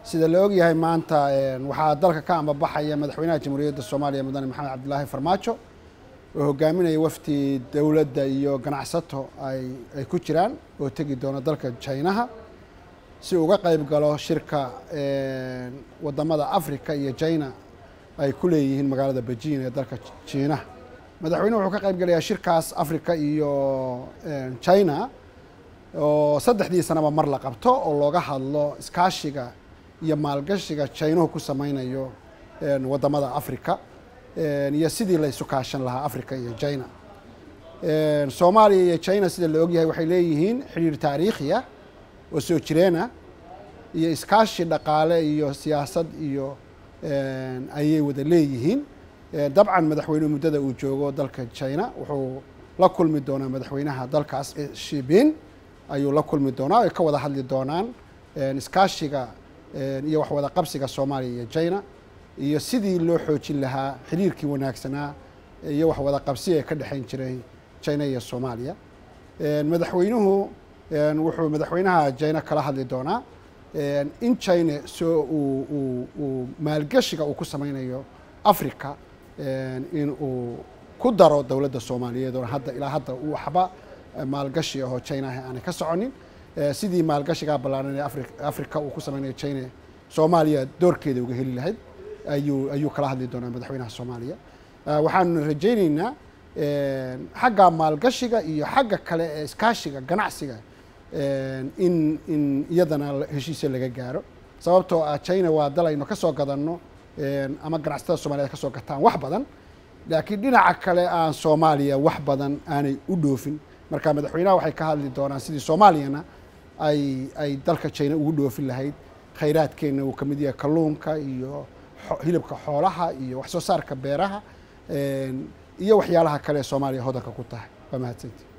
sida la ogyahay maanta waxaa dalka ka ambabaxaya madaxweynaha jamhuuriyadda soomaaliya mudane maxamed cabdilaahi farmaajo oo hogaaminaya wafdi dowladda iyo ganacsato ay ay ku jiraan oo tegi doona dalka jinaha si uga qayb galo shirka wadamada africa iyo jina ay ku leeyihiin magaalada beijing ee dalka jiinaha madaxweynuhu wuxuu ka qayb galayaa shirkaas africa iyo china oo saddexdii sanaba mar la qabto oo looga hadlo iskaashiga iyo maalgashiga jaynuhu ku sameynayo wadamada africa iyo sidii la isu kaashan lahaa africa iyo china soomaaliya iyo china sida la ogyahay waxay leeyihiin xidhiir taariikhiya oo soo jireena iyo iskaashi dhaqaale iyo siyaasad iyo ayay wada leeyihiin dabcan madaxweynuhu muddada uu joogo dalka china wuxuu la kulmi doonaa madaxweynaha dalkaas shibin ayuu la kulmi doonaa ay ka wada hadli doonaan iskaashiga iyo waxwada qabsiga soomaaliya iyo china iyo sidii loo xoojin lahaa xiriirkii wanaagsanaa iyo waxwada qabsi ee ka dhexeyn jiray china iyo soomaaliya madaxweynuhu wuxuu madaxweynaha china kala hadli doonaa in china soo uu uu maalgashiga uu ku sameynayo africa in uu ku daro dowladda soomaaliyeed oo hadda ilaa hadda waxba maalgashi ahoo china aanay ka soconin sidii maalgashigaa ballaaran ee afri africa uu ku sameynayo china soomaaliya doorkeeda uga heli lahayd ayuu ayuu kala hadli doonaa madaxweynaha soomaaliya waxaanu rajayneynaa xagga maalgashiga iyo xagga kale ee iskaashiga ganacsiga in in iyadana heshiisya laga gaaro sababtoo ah china waa dal aynu ka soo gadanno ama ganacsatada soomaliyeed ka soo gataan wax badan laakiin dhinaca kale aan soomaaliya wax badan aanay u dhoofin marka madaxweynaha waxay ka hadli doonaan sidii soomaaliyana ay ay dalka china ugu dhoofin lahayd khayraadkeenna uu ka mid yahay kalluunka iyo hilibka xoolaha iyo wax soo saarka beeraha iyo waxyaalaha kale ee soomaaliya hodanka ku tahay waa mahadsanti